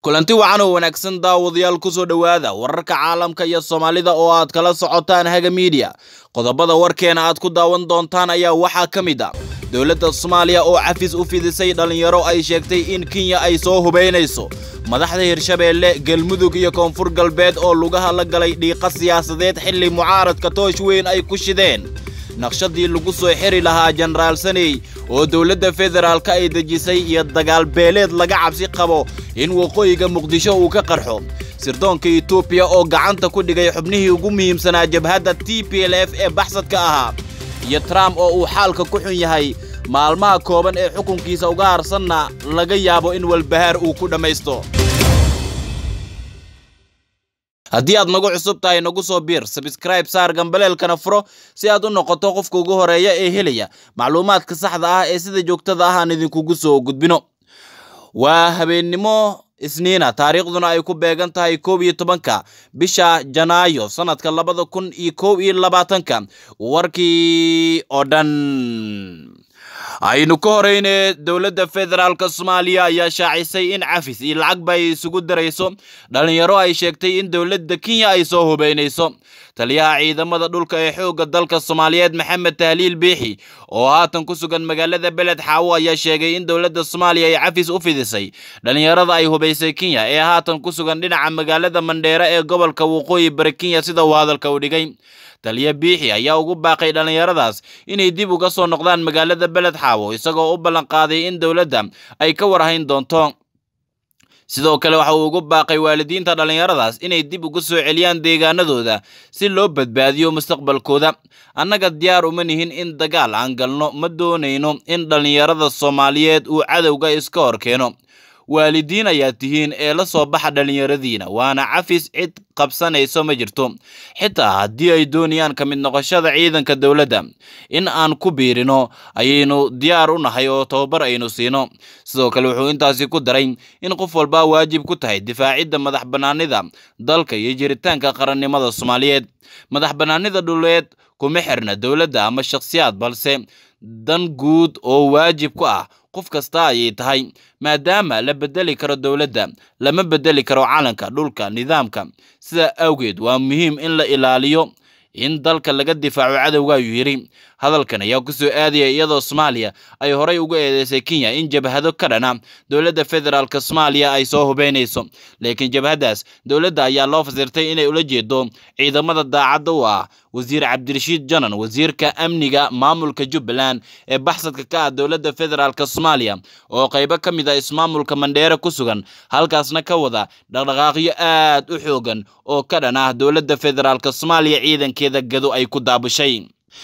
kulanti wacan oo wanaagsan daawadayaal kusoo dhowaada wararka caalamka iyo soomaalida oo aad kala socotaan haga miidiya qodobada warkeena aad ku daawan doontaan ayaa waxaa ka mid a dowladda soomaaliya oo cafis u fidisay dhallinyaro ay sheegtay in kenya ay soo hubaynayso madaxda hirshabeelle galmudug iyo koonfur galbeed oo lugaha la galay dhiiqa siyaasadeed xilli mucaaradka toosh weyn ay ku shideen naqshadii lagu soo xiri lahaa jenaraal saney oo dowladda federaalka ay dejisay iyo dagaal beeleed laga cabsi qabo in waqooyiga muqdisho uu ka qarxo sirdoonka etoobiya oo gacanta ku dhigay xubnihii ugu muhiimsanaa jabhadda t p l f ee baxsadka ahaa iyo trump oo uu xaalka ku xun yahay maalmaha kooban ee xukunkiisa uga harsanna laga yaabo in walbahaar uu ku dhammaysto haddii aad nagu cusub tahay nagu soo biir sabskraib saar gambaleelkana furo si aad u noqoto qofka ugu horeeya ee helaya macluumaadka saxda ah ee sida joogtada ah aan idinkugu soo gudbino waa habeennimo isniina taariikhduna ay ku beegan tahay koob iyo tobanka bisha janaayo sanadka labada kun iyo koob iyo labaatanka warkii oo dhan aynu ka horeyne dowladda federaalk soomaaliya ayaa shaacisay in cafis iyo lacagba ay isugu darayso dhalinyaro ay sheegtay in dowladda kenya ay soo hubeynayso taliyaha ciidamada dhulka ee xoogga dalka soomaaliyeed maxamed tahliil biixi oo haatan ku sugan magaalada beled xaawo ayaa sheegay in dowladda soomaaliya ay cafis u fidisay dhalinyarada ay hubaysay kenya ee haatan ku sugan dhinaca magaalada mandheere ee gobolka waqooyi bari kenya sida uu hadalka u dhigay taliya biixi ayaa ugu baaqay dhallinyaradaas inay dib uga soo noqdaan magaalada beled xaawo isagoo u ballanqaaday in dowladda ay ka warhayn doonto sidoo kale waxa uu ugu baaqay waalidiinta dhallinyaradaas inay dib uga soo celiyaan deegaanadooda si loo badbaadiyo mustaqbalkooda annaga diyaar uma nihin in dagaal aan galno ma doonayno in dhallinyarada soomaaliyeed uu cadowga iska hor keeno waalidiin ayaa tihiin ee la soo baxa dhallinyaradiina waana cafis cid qabsanayso ma jirto xitaa haddii ay doonayaan ka mid noqoshada ciidanka dowladda in aan ku biirino ayaynu diyaar u nahay oo tababar aynu siino sidoo kale wuxuu intaasi ku daray in qof walba waajib ku tahay difaacidda madax bannaanida dalka iyo jiritaanka qarannimada soomaaliyeed madax bannaanida dhuleed kuma xirna dowladda ama shakhsiyaad balse dan guud oo waajib ku ah qof kasta ayay tahay maadaama la bedeli karo dowladda lama bedeli karo calanka dhulka nidaamka sidaa awgeed waa muhiim in la ilaaliyo in dalka laga difaaco cadowga ayuu yidhi hadalkan ayaa ku soo aadaya iyadoo soomaaliya ay horey uga eedeysay kenya in jabhado ka dhana dowladda federaalk soomaaliya ay soo hubeynayso laakiin jabhaddaas dowladda ayaa loo fasirtay inay ula jeedo ciidamada daacadda u ah wasiir cabdirashiid janan wasiirka amniga maamulka jubbaland ee baxsadka ka ah dowladda federaalk soomaaliya oo qaybo ka mid ah ismaamulka mandheere ku sugan halkaasna ka wada dhaqdhaqaaqyo aad u xoogan oo ka dhan ah dowladda federaalk soomaaliya ciidankeeda gado ay ku daabushay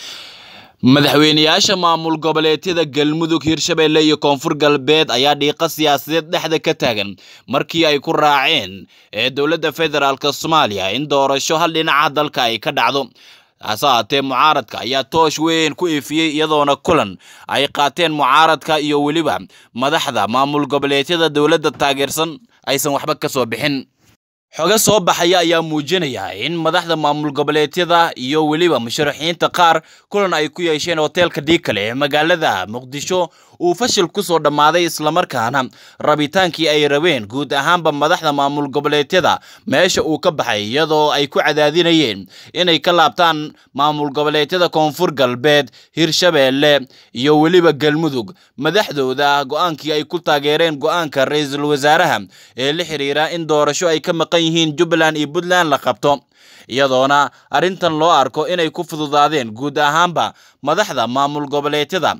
madaxweyneyaasha maamul goboleedyada galmudug hirshabeelle iyo koonfur galbeed ayaa dhiiqa siyaasadeed dhexda ka taagan markii ay ku raaceen ee dowladda federaalk soomaaliya in doorasho hal dhinaca dalka ay ka dhacdo hase haatee mucaaradka ayaa toosh weyn ku ifiyey iyadoona kulan ay qaateen mucaaradka iyo weliba madaxda maamul goboleedyada dowladda taageersan aysan waxba ka soo bixin xoge soo baxaya ayaa muujinaya in madaxda maamul goboleedyada iyo weliba musharaxiinta qaar kulan ay ku yeesheen hoteelka dhiikale ee magaalada muqdisho uu fashil ku soo dhammaaday islamarkaana rabitaankii ay rabeen guud ahaanba madaxda maamul goboleedyada meesha uu ka baxay iyadoo ay ku cadaadinayeen inay ka laabtaan maamul goboleedyada koonfur galbeed hirshabeelle iyo weliba galmudug madaxdooda go-aankii ay ku taageereen go-aanka ra-iisul wasaaraha ee la xiriira in doorasho ay ka maqan yihiin jubbaland iyo puntland la qabto iyadoona arrintan loo arko inay ku fududaadeen guud ahaanba madaxda maamul goboleedyada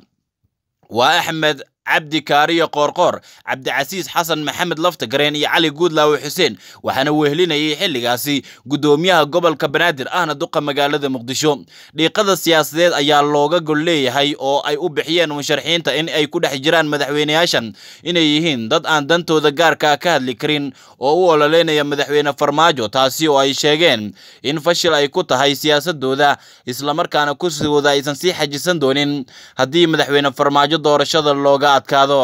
waa axmed cabdi kaariyo qoorqoor cabdicasiis xasan maxamed laftagareen iyo cali guudlaawe xuseen waxaana wehelinayay xilligaasi guddoomiyaha gobolka banaadir ahna duqa magaalada muqdisho dhiiqada siyaasadeed ayaa looga gol leeyahay oo ay u bixiyeen musharaxiinta in ay ku dhex jiraan madaxweyneyaashan inay yihiin dad aan dantooda gaarka ka hadli karin oo u ololeynaya madaxweyne farmaajo taasi oo ay sheegeen in fashil ay ku tahay siyaasadooda islamarkaana kursigooda aysan sii xajisan doonin haddii madaxweyne farmaajo doorashada looga adkaado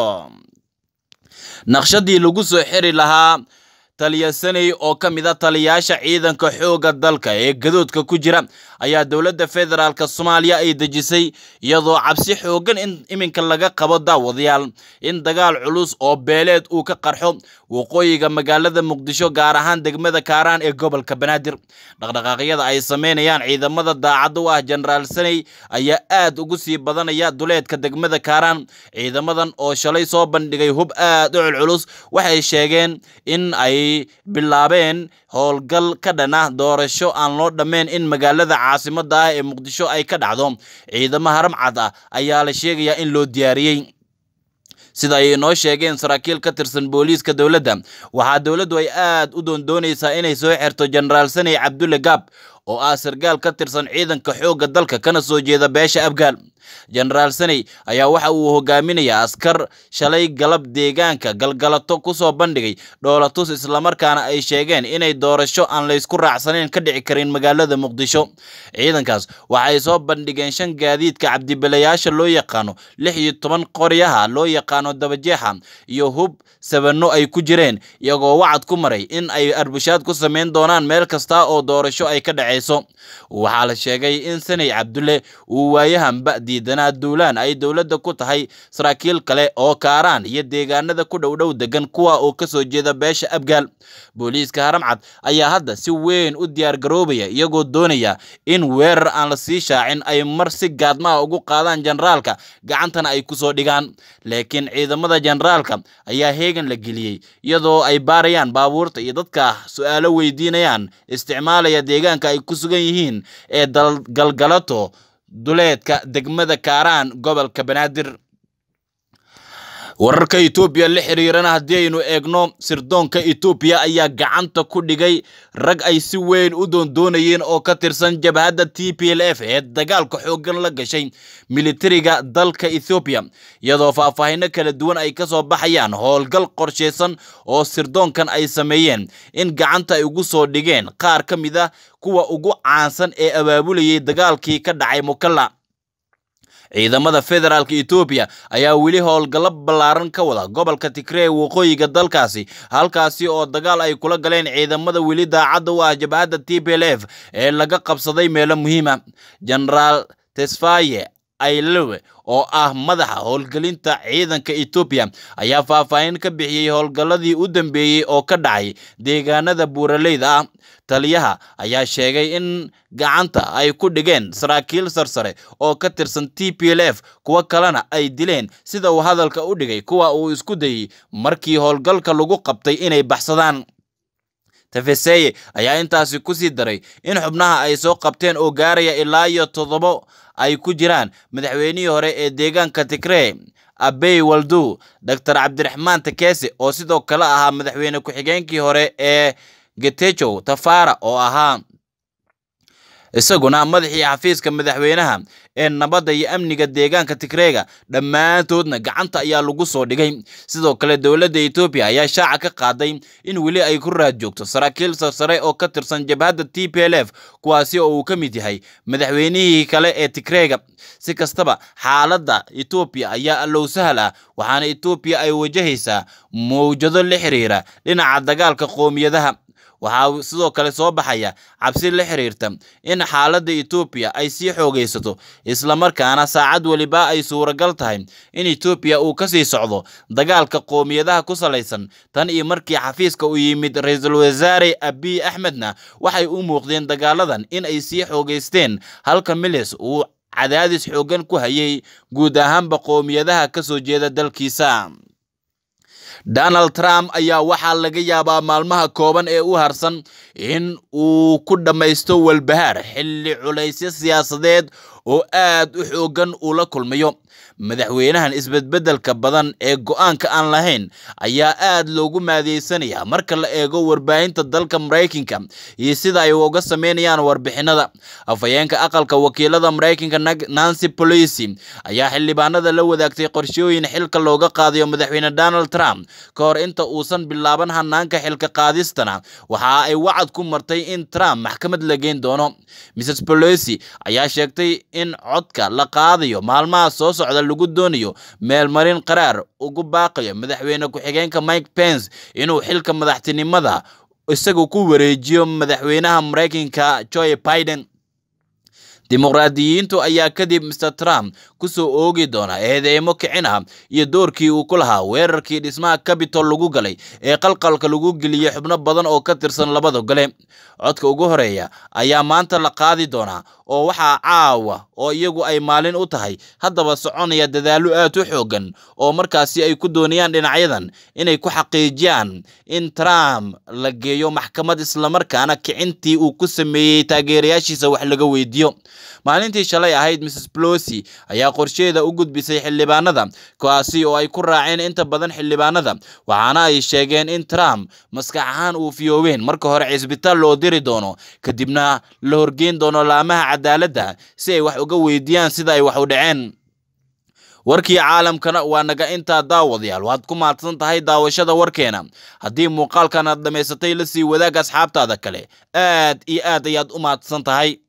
naqshadii lagu soo xiri lahaa taliya saney oo ka mid a taliyaasha ciidanka xoogga dalka ee gadoodka ku jira ayaa dowladda federaalk soomaaliya ay dejisay iyadoo cabsi xoogan in iminka laga qabo daawadayaal in dagaal culus oo beeleed uu ka qarxo waqooyiga magaalada muqdisho gaar ahaan degmada kaaraan ee gobolka banaadir dhaqdhaqaaqyada ay sameynayaan ciidamada daacad u ah jenaraal saney ayaa aad ugu sii badanaya duleedka degmada kaaraan ciidamadan oo shalay soo bandhigay hub aad u culculus waxay sheegeen in ay bilaabeen howlgal ka dhana doorasho aan loo dhammayn in magaalada caasimada ah ee muqdisho ay ka dhacdo ciidamo haramcad ah ayaa la sheegayaa in loo diyaariyey sida ay inoo sheegeen saraakiil ka tirsan booliiska dowladda waxaa dowladdu ay aad u doondoonaysaa inay soo xirto jenaraal saney cabdulle gaab oo ah sargaal ka tirsan ciidanka xoogga dalka kana soo jeeda beesha abgaal jenaraal saney ayaa waxa uu hogaaminayaa askar shalay galab deegaanka galgalato ku soo bandhigay dhoolatus islamarkaana ay sheegeen inay doorasho aan laysku raacsanayn ka dhici karin magaalada muqdisho ciidankaas waxay soo bandhigeen shan gaadiidka cabdibilayaasha loo yaqaano lix iyo toban qoryaha loo yaqaano dabajeexa iyo hub sabano ay ku jireen iyagoo wacad ku maray in ay arbushaad ku samayn doonaan meel kasta oo doorasho ay ka dhaceyso waxaa la sheegay in saney cabdulle uu waayahanba diidanaa duulaan ay dowladda ku tahay saraakiil kale oo kaaraan iyo deegaanada ku dhowdhow degan kuwa oo kasoo jeeda beesha abgaal booliiska haramcad ayaa hadda si weyn u diyaar garoobaya iyagoo doonaya in weerar aan la sii shaacin ay mar si gaadmaha ugu qaadaan jenaraalka gacantana ay kusoo dhigaan laakiin ciidamada jenaraalka ayaa heegan la geliyey iyadoo ay baarayaan baabuurta iyo dadka su-aalo weydiinayaan isticmaalaya deegaanka ay ku sugan yihiin ee galgalato duleedka degmada kaaraan gobolka banaadir wararka etoobiya la xiriirana haddii aynu eegno sirdoonka etoobiya ayaa gacanta ku dhigay rag ay si weyn u doondoonayeen oo ka tirsan jabhadda t p l f ee dagaalka xooggan la gashay militariga dalka ethoobiya iyadoo faahfaahino kala duwan ay kasoo baxayaan howlgal qorsheysan oo sirdoonkan ay sameeyeen in gacanta ay ugu soo dhigeen qaar ka mid a kuwa ugu caansan ee abaabulayay dagaalkii ka dhacay mukalla ciidamada federaalka etoobiya ayaa weli howlgallo ballaaran ka wada gobolka tigree waqooyiga dalkaasi halkaasi oo dagaal ay kula galeen ciidamada weli daacadda u ah jabhadda t p l f ee laga qabsaday meelo muhiima genaraal tesfaye aylewe oo ah madaxa howlgelinta ciidanka etoobiya ayaa faahfaahin ka bixiyey howlgalladii u dambeeyey oo ka dhacay deegaanada buuraleyda ah taliyaha ayaa sheegay in gacanta ay ku dhigeen saraakiil sarsare oo ka tirsan t p l f kuwo kalena ay dileen sida uu hadalka u dhigay kuwa uu isku dayey markii howlgalka lagu qabtay inay baxsadaan tafeseye ayaa intaasi ku sii daray in xubnaha ay soo qabteen oo gaaraya ilaa iyo toddobo ay ku jiraan madaxweynihii hore ee deegaanka tigree abey waldu doctor cabdiraxmaan takese oo sidoo kale ahaa madaxweyne ku-xigeenkii hore ee getejow tafara oo ahaa isaguna madaxii xafiiska madaxweynaha ee nabadda iyo amniga deegaanka tigreega dhammaantoodna gacanta ayaa lagu soo dhigay sidoo kale dowladda etoobiya ayaa shaaca ka qaaday in weli ay ku raad joogto saraakiil sarsare oo ka tirsan jabhadda t p l f kuwaasi oo uu ka mid yahay madaxweynihii kale ee tigreega si kastaba xaaladda etoobiya ayaa allow sahal ah waxaana etoobiya ay wajahaysaa mawjado la xiriira dhinaca dagaalka qoomiyadaha waxaa sidoo kale soo baxaya cabsi la xiriirta in xaaladda etoobiya ay sii xoogaysato islamarkaana saacad weliba ay suuragal tahay in etoobiya uu kasii socdo dagaalka qoomiyadaha ku salaysan tan iyo markii xafiiska u yimid ra-iisul wasaare abiy axmedna waxay u muuqdeen dagaaladan in ay sii xoogaysteen halka milis uu cadaadis xooggan ku hayay guud ahaanba qoomiyadaha kasoo jeeda dalkiisa donald trump ayaa waxaa laga yaabaa maalmaha kooban ee u harsan in uu ku dhammaysto walbahaar xilli culaysyo siyaasadeed oo aad u xooggan uu la kulmayo madaxweynahan isbedbedelka badan ee go-aanka aan lahayn ayaa aad loogu maadeysanayaa marka la eego warbaahinta dalka maraykanka iyo sida ay uga sameynayaan warbixinada afhayeenka aqalka wakiilada maraykanka nancy policy ayaa xildhibaanada la wadaagtay qorshooyin xilka looga qaadayo madaxweyne donald trump ka hor inta uusan bilaaban hanaanka xilka qaadistana waxa ay wacad ku martay in trump maxkamad la geyn doono mrs policy ayaa sheegtay in codka la qaadayo maalmaha soo socda lagu doonayo meelmarin qaraar ugu baaqayo madaxweyne ku-xigeenka mike pence inuu xilka madaxtinimada isagu ku wareejiyo madaxweynaha maraykanka joe biden dimuqraadiyiintu ayaa kadib mr trump ku soo oogi doona eedeymo kicin ah iyo doorkii uu ku lahaa weerarkii dhismaha cabitol lagu galay ee qalqalka lagu geliyey xubno badan oo ka tirsan labada gole codka ugu horeeya ayaa maanta la qaadi doonaa oo waxaa caawa oo iyagu ay maalin u tahay haddaba soconaya dadaallo aad u xoogan oo markaasi ay ku doonayaan dhinacyadan inay ku xaqiijiyaan in trump la geeyo maxkamad islamarkaana kicintii uu ku sameeyey taageerayaashiisa wax laga weydiiyo maalintii shalay ahayd mrs plosi ayaa qorsheeda u gudbisay xildhibaanada kuwaasi oo ay ku raaceen inta badan xildhibaanada waxaana ay sheegeen in trump maskax ahaan uu fiyoobeen marka hore cisbitaal loo diri doono kadibna la horgeyn doono laamaha cadaaladda si ay wax uga weydiiyaan sida ay wax u dhaceen warkii caalamkana waa naga intaa daawadayaal waad ku mahadsan tahay daawashada warkeena haddii muuqaalkan aad dhammaysatay la sii wadaag asxaabtaada kale aad iyo aad ayaad u mahadsan tahay